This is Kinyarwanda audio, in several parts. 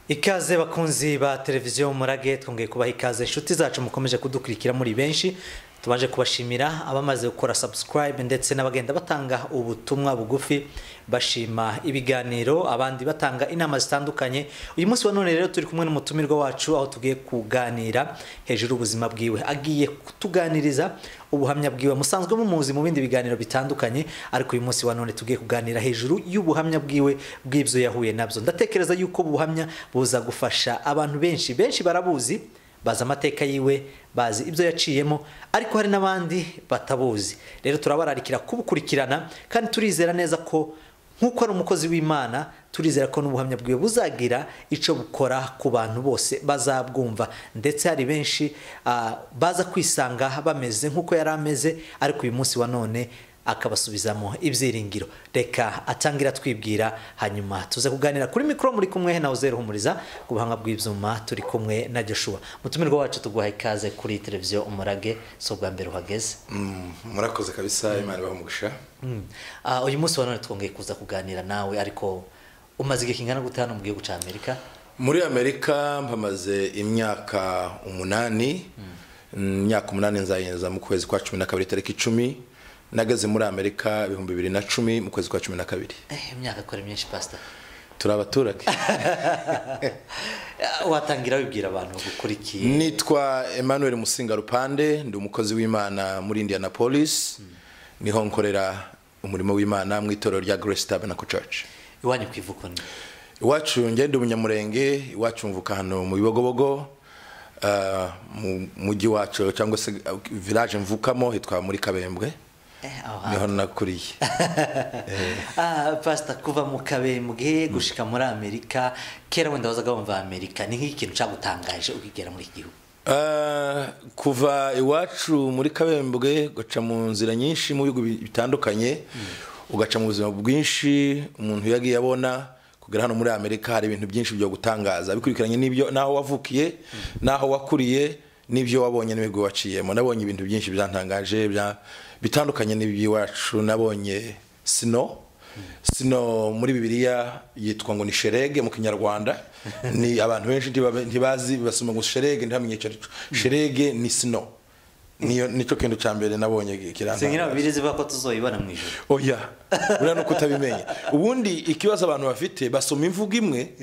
ikaze bakunzi ba televiziyo murage twongeye kubaha ikaze inshuti zacu mukomeje kudukurikira muri benshi tubaje kubashimira abamaze gukora subscribe ndetse n'abagenda batanga ubutumwa bugufi bashima ibiganiro abandi batanga inama zitandukanye uyu munsi wa none rero turi kumwe n'umutumirwa wacu aho tugiye kuganira hejuru y'ubuzima bwiwe agiye kutuganiriza ubuhamya bwiwe musanzwe mumuzi mu bindi biganiro bitandukanye ariko uyu munsi wa none tugiye kuganira hejuru y'ubuhamya bwiwe bw'ibyo yahuye nabyo ndatekereza yuko ubu buhamya buza gufasha abantu benshi benshi barabuzi bazi amateka yiwe bazi ibyo yaciyemo ariko hari n'abandi batabuzi rero turabararikira kubukurikirana kandi turizera neza ko nk'uko ari umukozi w'imana turizera ko n'ubuhamya bwiwe buzagira icyo bukora ku bantu bose bazabwumva ndetse hari benshi ah, baza kwisanga bameze nk'uko yari ameze ariko uyu munsi wa none akabasubizamo ibyiringiro reka atangira twibwira hanyuma tuze kuganira kuri mikoro muri kumwe nawe uzerehumuriza ku buhanga bw'ibyuma turi kumwe na joshua mutumirwa wacu tuguha ikaze kuri televiziyo umurage si ubwa mbere uhageze Mm, murakoze kabisa imana ibaha umugisha Mm. Ah, uyu munsi wa none twongeye kuza kuganira nawe ariko umaze igihe kingana gute hano mu gihugu cya amerika muri amerika mpamaze imyaka umunani Mm, imyaka umunani nzayinjiza mu kwezi kwa cumi na kabiri tariki icumi nageze muri amerika ibihumbi bibiri na cumi mu kwezi kwa cumi na kabiri Eh, imyaka akora myinshi pasita turi abaturage watangira wibwira abantu bagukurikiye nitwa emmanuel musinga rupande ndi umukozi w'imana muri indianapolis niho nkorera umurimo w'imana mu itorero rya grace tabernacle church iwanyu ku ivuko ni iwacu ngende umunyamurenge iwacu mvuka hano mu bibogobogo ah, mu mujyi wacu cyangwa se ah, village mvukamo hitwa muri kabembwe Eh, aho hantu. niho nakuriye Ah, pasita kuva mu kabembwe gushika muri amerika kera wenda wazaga wumva amerika ni nk'ikintu cyagutangaje ukigera muri iki gihugu Ah, kuva iwacu muri kabembwe ugaca mu nzira nyinshi mu bihugu bi- bitandukanye ugaca mu buzima bwinshi umuntu yagiye abona kugera hano muri amerika hari ibintu byinshi byo gutangaza bikurikiranye n'ibyo n'aho wavukiye n'aho wakuriye n'ibyo wabonye n'ibigo waciyemo nabonye ibintu byinshi byantangaje bya- bitandukanye n'iby'iwacu nabonye sino sino muri bibiliya yitwa ngo ni sherege mu kinyarwanda ni abantu benshi ntibabe- ntibazi basoma ngo sherege ntihamenye icyo ari cyo sherege ni sino niyo nicyo kintu cya mbere nabonye singira kiranga babiri zivuga ko tuzoyibona mu ijoro oya buriya nuko utabimenya ubundi ikibazo abantu bafite basoma imvugo imwe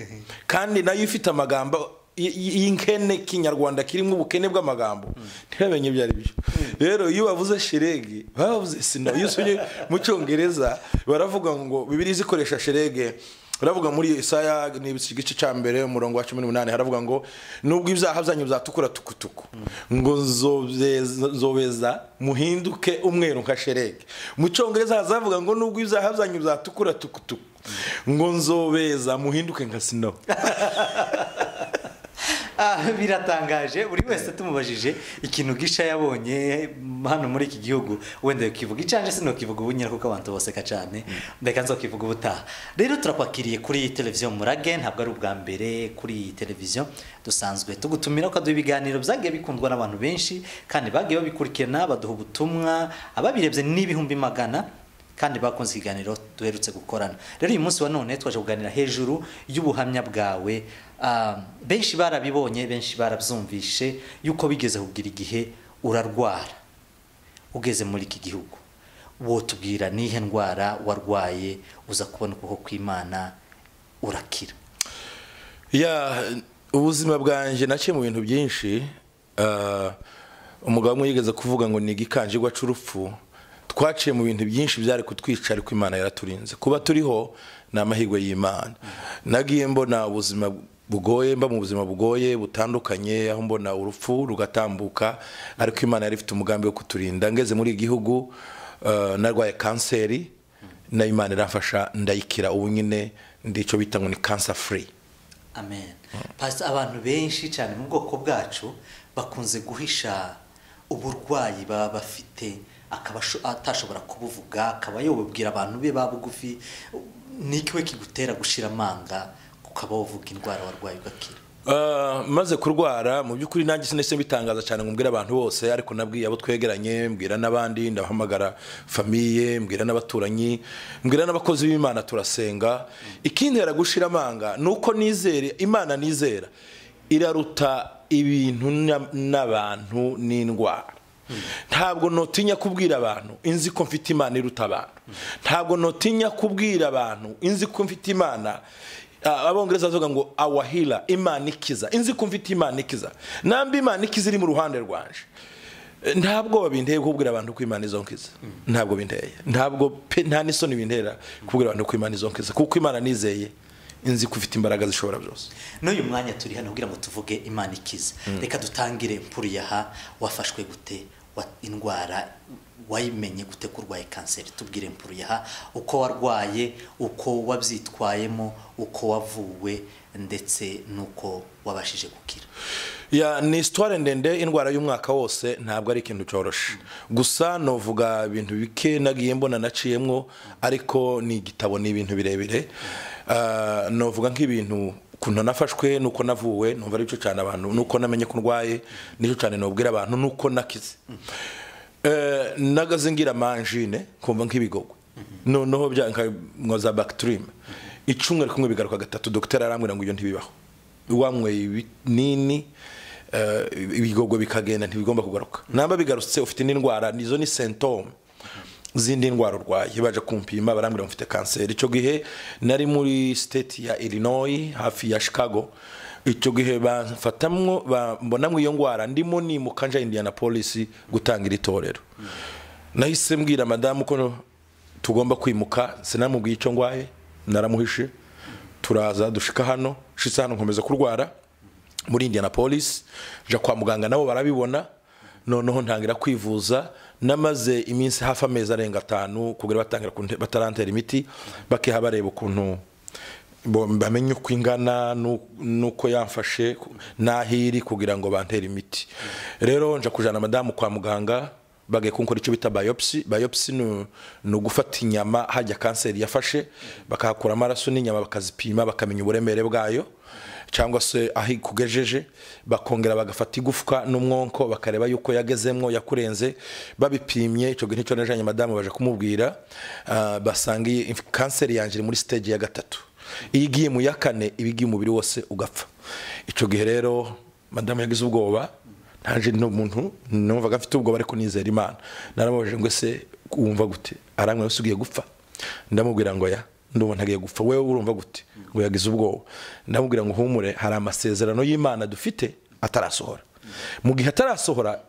kandi nayo ifite amagambo y- y- y'inkene kinyarwanda kirimo ubukene bw'amagambo ntibamenye ibyo ari byo rero iyo bavuze sherege bavuze sino iyo usubye mu cyongereza baravuga ngo bibiri zikoresha sherege baravuga muri isaya ni igice cya mbere umurongo wa cumi n'umunani haravuga ngo nubwo ibyaha byanyu byatukura tukutuku ngo zobeza- zobeza muhinduke umweru nka sherege mu cyongereza hazavuga ngo nubwo ibyaha byanyu byatukura tukutuku ngo nzobeza muhinduke nka sino Ah, biratangaje buri wese tumubajije ikintu gisha yabonye hano muri iki gihugu wenda ukivuga icanje sinokivuga ubunyira kuko abantu baseka cyane reka nzokivuga ubutaha rero turakwakiriye kuri televiziyo murage ntabwo ari ubwa mbere kuri iyi televiziyo dusanzwe tugutumira ukaduha ibiganiro byagiye bikundwa n'abantu benshi kandi bagiye babikurikirana baduha ubutumwa ababirebye n'ibihumbi magana kandi bakunze ikiganiro duherutse gukorana rero uyu munsi wa none twaje kuganira hejuru y'ubuhamya bwawe Ah, benshi barabibonye benshi barabyumvishe yuko bigeze kugira igihe urarwara ugeze muri iki gihugu wotubwira nihe ndwara warwaye uza kubona ukuboko kw'imana urakira ya ubuzima bwanjye naciye mu bintu byinshi Ah, umugabo umwe yigeze kuvuga ngo ni igikanjirwa cy'urupfu twaciye mu bintu byinshi byari kutwica ariko imana yaraturinze kuba turiho ni amahirwe y'imana nagiye mbona ubuzima bugoye mba mu buzima bugoye butandukanye aho mbona urupfu rugatambuka ariko imana yari ifite umugambi wo kuturinda ngeze muri iki gihugu ah, narwaye kanseri nayo imana iramfasha ndayikira ubu nyine ndi icyo bita ngo ni cancer free amen pasita abantu benshi cyane mu bwoko bwacu bakunze guhisha uburwayi baba bafite akaba asho- atashobora kubuvuga akaba yobubwira abantu be ba bugufi ni iki we kigutera gushira amanga ukaba wovuga indwara warwaye ugakira Ah, maze kurwara mu by'ukuri nanjye sinese bitangaza cyane ngo mbwire abantu bose ariko nabwiye abo twegeranye mbwira n'abandi ndahamagara famiye mbwira n'abaturanyi mbwira n'abakozi b'imana turasenga ikintera gushira amanga ni uko nizere imana nizera iraruta ibintu na- n'abantu n'indwara ntabwo notinya kubwira abantu inzi ko mfite imana iruta abantu ntabwo notinya kubwira abantu inzi ko mfite imana ah, abongereza bavuga ngo awahira imana ikiza inzi ko mfite imana ikiza nambi imana ikiza iri mu ruhande rwanje Eh, ntabwo babinteye kubwira abantu ko imana izo nkiza ntabwo binteye ntabwo pe nta n'isoni bintera kubwira abantu ko imana izo nkiza kuko imana nizeye inzi ko ufite imbaraga zishobora byose n'uyu mwanya turi hano kugira ngo tuvuge imana ikiza reka dutangire mpuriye aha wafashwe gute wa- indwara wayimenye gute ko urwaye kanseri tubwire mpuriye aha uko warwaye uko wabyitwayemo uko wavuwe ndetse n'uko wabashije gukira ya ni isitware ndende indwara y'umwaka wose ntabwo ari ikintu cyoroshe gusa novuga ibintu bike nagiye mbona naciyemwo ariko ni igitabo ni ibintu birebire Ah, novuga nk'ibintu ukuntu nafashwe nuko navuwe numva aricyo cyane abantu nuko namenye ko ndwaye nicyo cyane nubwira abantu nuko nakize Eh, nagaze ngira manjine kumva nk'ibigogo noneho byanka nkoza bakitirime icumwe kumwe bigaruka gatatu dogiteri arambwira ngo ibyo ntibibaho wanyweye ibinini eh, ibigogo bikagenda ntibigomba kugaruka namba bigarutse ufite n'indwara nizo ni sentome zindi ndwara urwaye baje kumpima barambwira ngo mfite kanseri icyo gihe nari muri state ya Illinois hafi ya Chicago icyo gihe bamfatamwo ba- mbonamwo iyo ndwara ndimo nimuka nja Indianapolis gutangira itorero nahise mbwira madamu ko tugomba kwimuka sinamubwiye icyo ndwaye naramuhishe turaza dushika hano shitse hano nkomeza kurwara muri indianapolis nja kwa muganga nabo barabibona noneho ntangira kwivuza namaze iminsi hafi amezi arenga atanu kugira batangira kunte- batarantera imiti bakiha bareba ukuntu bo- bamenye uko ingana nu- nuko yamfashe ku- n'aho iri kugira ngo bantere imiti rero nja kujana madamu kwa muganga bagiye kunkora icyo bita biopsy biopsy ni- ni ugufata inyama hajya kanseri yafashe bakahakura amaraso n'inyama bakazipima bakamenya uburemere bwayo cyangwa se aho ikugejeje bakongera bagafata igufwa n'umwonko bakareba yuko yagezemwo yakurenze babipimye icyo gihe nicyo najanye madamu baje kumubwira ah, basanga iyi inf- kanseri yanjye iri muri stage ya gatatu iyo igiye mu ya kane iba igiye umubiri wose ugapfa icyo gihe rero madamu yagize ubwoba ntaje n'umuntu numvaga mfite ubwoba ariko nizera imana naramubajije ngo ese wumva gute arambwira ngo ugiye gupfa ndamubwira ngo ya ndumva ntagiye gupfa wewe urumva gute ngo yagize ubwoba ndamubwira ngo humure hari amasezerano y'imana dufite atarasohora mu gihe atarasohora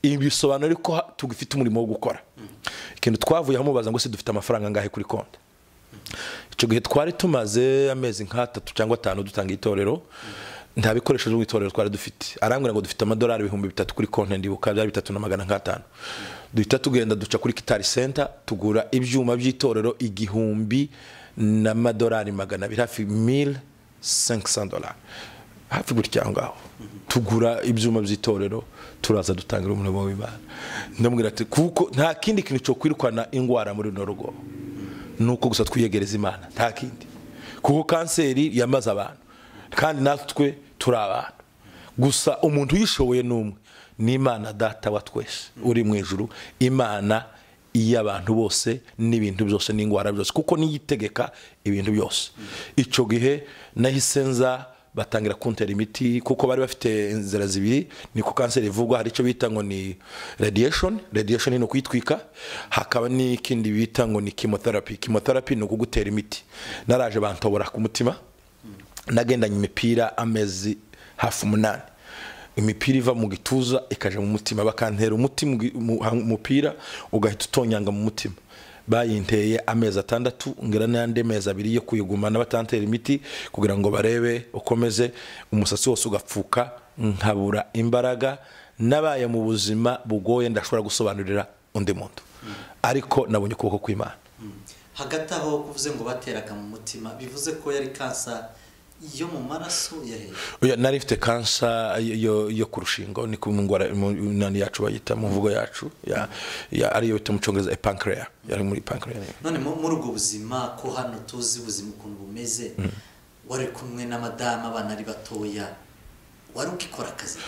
ibi bisobanura ko ha- tugifite umurimo wo gukora ikintu twavuye aho mubaza ngo se dufite amafaranga angahe kuri konti icyo gihe twari tumaze amezi nk'atatu cyangwa atanu dutanga itorero nta bikoresho byo mu itorero twari dufite arambwira ngo dufite amadolari ibihumbi bitatu kuri konti ndibuka byari bitatu na magana nk'atanu duhita tugenda duca kuri kitari senta tugura ibyuma by'itorero igihumbi n'amadolari magana abiri hafi mil dolari hafi gutya aho ngaho tugura ibyuma by'itorero turaza dutangira umurimo w'imana ndamubwira ati kuko nta kindi kintu cyo kwirukana indwara muri runo rugo nuko gusa twiyegereza imana nta kindi kuko kanseri yamaze abantu kandi natwe turi abantu gusa umuntu uyishoboye ni umwe ni imana data wa twese uri mu ijuru imana iy'abantu bose n'ibintu byose n'indwara byose kuko niyo itegeka ibintu byose icyo gihe nahise nza batangira kuntera imiti kuko bari bafite inzira zibiri ni ku kanseri ivurwa hari icyo bita ngo ni radiation radiation ni ukuyitwika hakaba n'ikindi bita ngo ni chemotherapy chemotherapy ni ukugutera imiti naraje bantobora ku mutima nagendanye imipira amezi hafi umunani imipira iva mu gituza ikaja mu mutima bakantera umuti mu gi- mu- ha- umupira ugahita utonyanga mu mutima bayinteye amezi atandatu ngira n'andi mezi abiri yo kuyigumana batantera imiti kugira ngo barebe ukomeze umusatsi wose ugapfuka nkabura imbaraga nabaye mu buzima bugoye ndashobora gusobanurira undi muntu ariko nabonye ukuboko kw'imana hagati aho kuvuze ngo bateraga mu mutima bivuze ko yari kansa yo mu maraso ya hejuru Oya, nari mfite kansa yo- yo, yo ku rushingo ni ku ndwara mu- nani yacu bayita mu mvugo yacu ya, ya, ariyo bita mu cyongereza epancrea yari muri pancrea none mu- muri ubwo buzima ko hano tuzi ubuzima ukuntu bumeze wari kumwe n'abadamu abana ari batoya wari ukikora akazi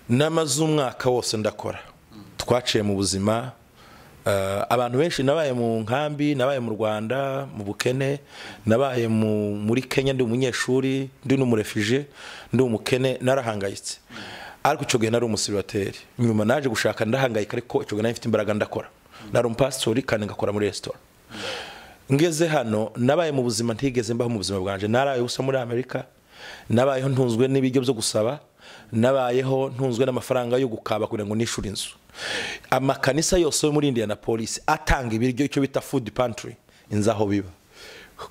n'amazu umwaka wose ndakora twaciye mu buzima eh, abantu benshi nabaye mu nkambi nabaye mu rwanda mu bukene nabaye mu- muri kenya ndi umunyeshuri ndi n'umurefije ndi umukene narahangayitse ariko icyo gihe nari umusiribateri nyuma naje gushaka ndahangayika ariko icyo gihe nari mfite imbaraga ndakora nari umupasitori kandi ngakora muri resitora ngeze hano nabaye mu buzima ntigeze mbaho mu buzima bwanjye naraye ubusa muri amerika nabayeho ntunzwe n'ibiryo byo gusaba nabayeho ntunzwe n'amafaranga yo gukaba kugira ngo nishyure inzu amakanisa yose yo muri indianapolis atanga ibiryo icyo bita food pantry inzu aho biba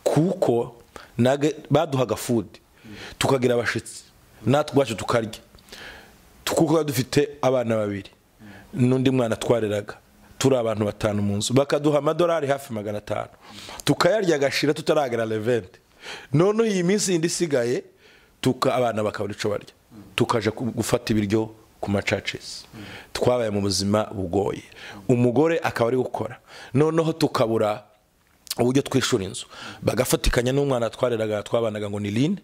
kuko nage- baduhaga food tukagira abashyitsi natwe ubwacu tukarya kuko dufite abana babiri n'undi mwana twareraga turi abantu batanu mu nzu bakaduha amadolari hafi magana atanu tukayarya agashira tutaragera levente noneho iyi minsi yindi isigaye tuka abana bakabura icyo barya tukaja ku- gufata ibiryo ku macacisi twabaye mu buzima bugoye umugore akaba ari gukora noneho tukabura uburyo twishura inzu bagafatikanya n'umwana twareraga twabanaga ngo ni lin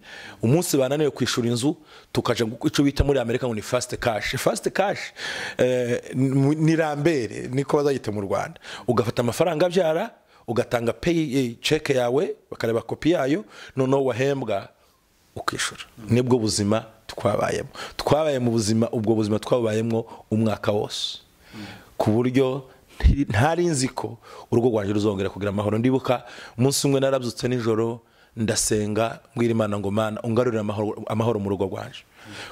umunsi bananiwe kwishura inzu tukaja gu- ico bita muri amerika ngo ni fast cash fast cash eh, ni- ni rambere niko bazayita mu rwanda ugafata amafaranga abyara ugatanga pay eh, check yawe bakareba kopi yayo noneho wahembwa ukishura nibwo buzima twabayemo twabaye mu buzima ubwo buzima twabayemo umwaka wose ku buryo nti- ntari nzi ko urugo rwanjye ruzongera kugira amahoro ndibuka umunsi umwe narabyutse nijoro ndasenga mbwira imana ngo mana ungarurire amahoro- amahoro mu rugo rwanjye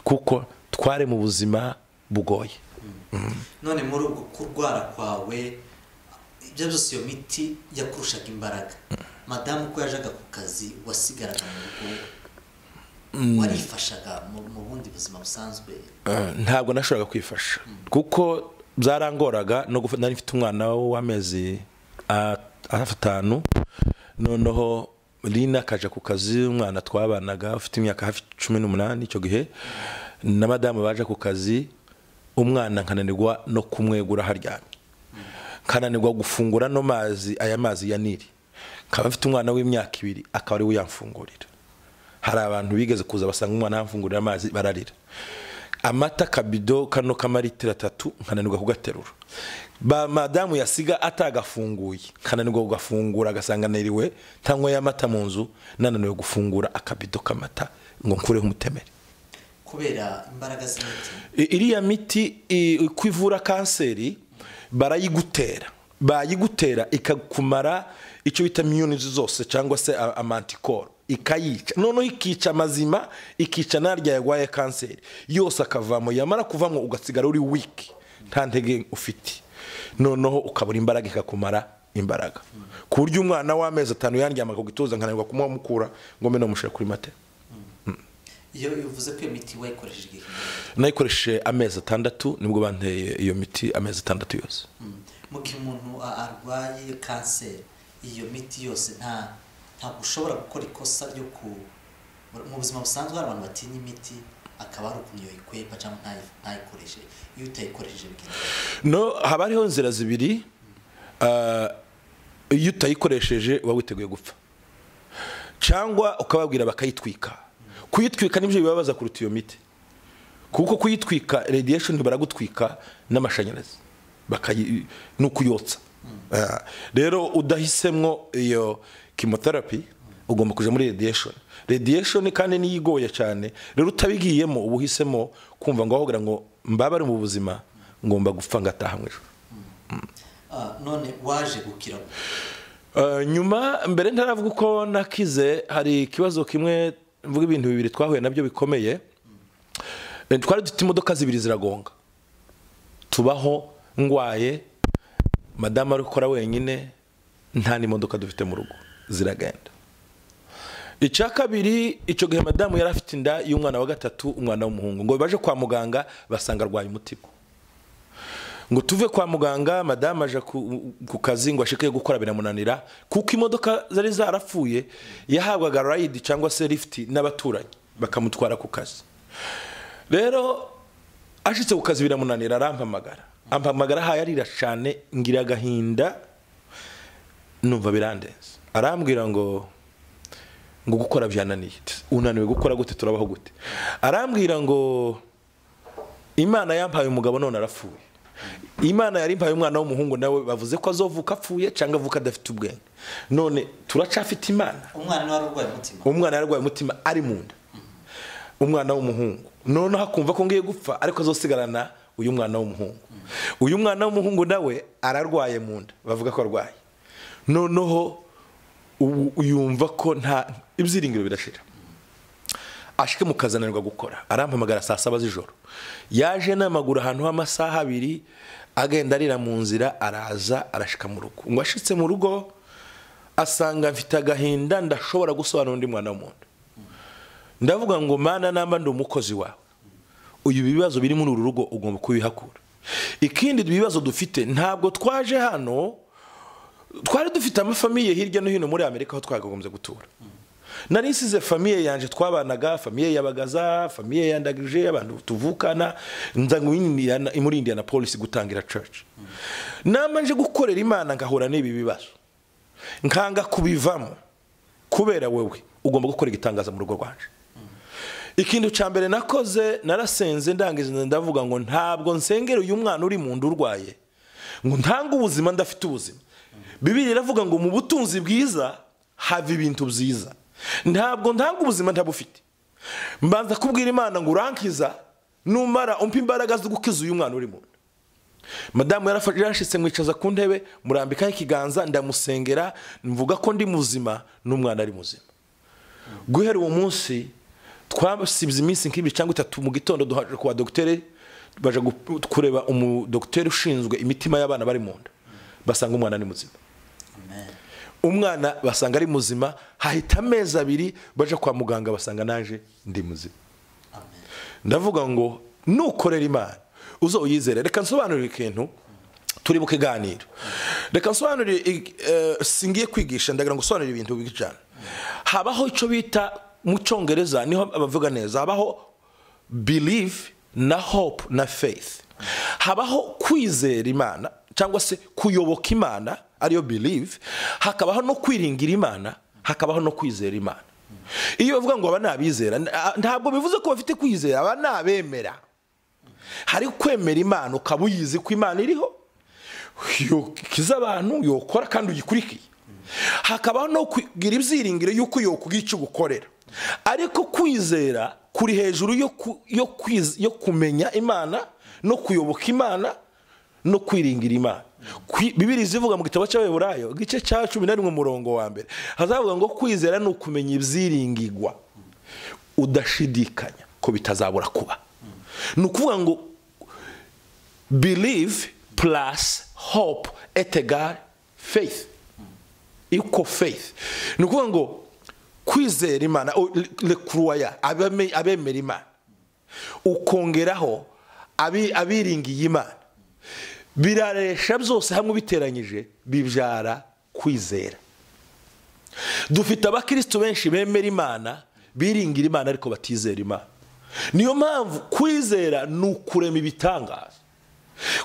kuko twari mu buzima bugoye none muri ubwo kurwara kwawe ibyo byose iyo miti yakurushaga imbaraga madamu uko yajaga ku kazi wasigaraga mu rugo warifashaga mu- mu bundi buzima busanzwe Eh, ntabwo nashoboraga kwifasha kuko byarangoraga no gufata nari mfite umwana w'amezi a- atanu noneho lina akaja ku kazi umwana twabanaga ufite imyaka hafi cumi n'umunani icyo gihe na madamu baje ku kazi umwana nkananirwa no kumwegura haryamye nkananirwa gufungura no mazi aya mazi ya nili nkaba mfite umwana w'imyaka ibiri akaba ari we uyamfungurira hari abantu bigeze kuza basanga umwana yamfungurira amazi bararira amata kabido kano k'amalitiro atatu nkananirwa kugaterura ba madamu yasiga atagafunguye nkananirwa kugafungura agasanga niriwe tanyweye amata mu nzu nananiwe gufungura akabido k'amata ngo nkureho umutemere kubera imbaraga z'imiti I- iriya miti i- uko ivura kanseri barayigutera bayigutera ikakumara icyo bita imyunizi zose cyangwa se a- amantikoro ikayica noneho ikica amazima ikica narya yarwaye kanseri yose akavamo yamara kuvamo ugasigara uri wiki nta ntege ufite noneho ukabura imbaraga ikakumara imbaraga ku buryo umwana w'amezi atanu yandyamaga ku gituza nkananirwa kumuhamukura ngo mbe namushire kuri matera iyo bivuze ko iyo miti wayikoresheje igihe kinini. nayikoresheje amezi atandatu nibwo banteye iyo miti amezi atandatu yose Mm. mu gihe umuntu a- arwaye kanseri iyo miti yose nta ntabwo ushobora gukora ikosa ryo ku mu buzima busanzwe hari abantu batinya imiti akaba ari ukuntu iyo yikwepa cyangwa ntayi- ntayikoreshe iyo utayikoresheje bigenda no haba hariho inzira zibiri ah, iyo utayikoresheje uba witeguye gupfa cyangwa ukababwira bakayitwika kuyitwika nibyo bibabaza kuruta iyo miti kuko kuyitwika radiation baragutwika n'amashanyarazi bakayi ni ukuyotsa Ah, rero udahisemwo iyo chemotherapy ugomba kuja muri radiation radiation kandi niyo igoye cyane rero utabigiyemo uba uhisemo kumva ngo ahogera ngo mbabare mu buzima ngomba gupfa ngataha mu ijoro Ah, none waje gukira Eh, nyuma mbere ntaravuga uko nakize hari ikibazo kimwe mvuga ibintu bibiri twahuye nabyo bikomeye Eh, twari dufite imodoka zibiri ziragonga tubaho ngwaye madamu ari gukora wenyine nta n'imodoka dufite mu rugo ziragenda icya kabiri icyo gihe madamu yari afite inda y'umwana wa gatatu umwana w'umuhungu ngo baje kwa muganga basanga arwaye umutima ngo tuve kwa muganga madamu aje ku, ku kazi ngo ashike gukora biramunanira kuko imodoka zari zarapfuye yahabwaga rayidi cyangwa se lifuti n'abaturanyi bakamutwara ku kazi rero ashitse ku kazi biramunanira arampamagara ampamagara ahaye arira cyane ngira agahinda numva birandenze arambwira ngo ngo gukora byananiye unaniwe gukora gute turabaho gute arambwira ngo imana yampaye umugabo none arapfuye imana yari impaye umwana w'umuhungu nawe bavuze ko azovuka apfuye cyangwa avuka adafite ubwenge none turacafite imana umwana niwe wari urwaye umutima umwana yarwaye umutima ari mu nda umwana w'umuhungu noneho akumva ko ngiye gupfa ariko azosigarana uyu mwana w'umuhungu uyu mwana w'umuhungu nawe ararwaye mu nda bavuga ko arwaye noneho ubu yumva ko nta ibyiringiro birashira ashike mukazananirwa gukora arampamagara saa saba z'ijoro yaje n'amaguru ahantu h'amasaha abiri agenda arira mu nzira araza arashika mu rugo ngo ashitse mu rugo asanga mfite agahinda ndashobora gusobanura undi mwana w'umuntu ndavuga ngo mana namba ndi umukozi wawe uyu bibazo biri muri uru rugo ugomba kubihakura ikindi ibibazo dufite ntabwo twaje hano twari dufite amafamiye hirya no hino muri amerika aho twakagombye gutura nari nsize famiye yanjye twabanaga famiye yabagaza famiye yandagije abantu tuvukana nza ngo Indiana- muri indiana polisi gutangira church namanje gukorera imana ngahura n'ibi bibazo nkanga kubivamo kubera wewe ugomba gukora igitangaza mu rugo rwanje ikintu cya mbere nakoze narasenze ndangiza ndavuga ngo ntabwo nsengera uyu mwana uri mu nda urwaye ngo ntange ubuzima ndafite ubuzima bibiri iravuga ngo mu butunzi bwiza hava ibintu byiza ntabwo ntanga ubuzima ntabufite mbanza kubwira imana ngo urankiza numara umpe imbaraga zo gukiza uyu mwana uri mu nda madamu yarafa- yarashitse mwicaza ku ntebe murambikaho ikiganza ndamusengera mvuga ko ndi muzima n'umwana ari muzima guhera uwo munsi twasibye iminsi nk'ibiri cyangwa itatu mu gitondo duhaje kwa dogiteri baje gu- kureba umudogiteri ushinzwe imitima y'abana bari mu nda basanga umwana ni muzima amen umwana basanga ari muzima hahita amezi abiri baje kwa muganga basanga naje ndi muzima amen ndavuga ngo nukorera imana uzoyizere reka nsobanurire ikintu turi mu kiganiro reka nsobanurire i- eh, singiye kwigisha ndagira ngo usobanurire ibintu bibi cyane habaho icyo bita mu cyongereza niho abavuga neza habaho believe na hope na faith habaho kwizera imana cyangwa se kuyoboka imana ariyo believe hakabaho no kwiringira imana hakabaho no kwizera imana iyo bavuga ngo aba ni abizera nta- ntabwo bivuze ko bafite kwizera aba ni abemera hari kwemera imana ukaba uyizi ko imana iriho yokiza abantu yokora kandi uyikurikiye hakabaho no kugira ibyiringiro y'uko yokugira icyo ugukorera ariko kwizera kuri hejuru yo ku- yo kwiz- yo kumenya imana no kuyoboka imana no kwiringira imana Kwi- bibiri zivuga mu gitabo cy'abayoburayo igice cya cumi na rimwe umurongo wa mbere hazavuga ngo kwizera ni ukumenya ibyiringirwa udashidikanya ko bitazabura kuba ni ukuvuga ngo believe plus hope at egal faith equal faith ni ukuvuga ngo kwizera imana lekuruwaya abemera imana ukongeraho abi- abiringiye imana biraresha byose hamwe ubiteranyije bibyara kwizera dufite abakristo benshi bemera imana biringira imana ariko batizera imana niyo mpamvu kwizera ni ukurema ibitangaza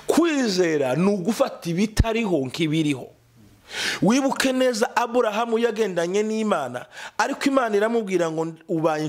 kwizera ni ugufata ibitariho nk'ibiriho wibuke neza aburahamu yagendanye n'imana ariko imana iramubwira ngo ubaye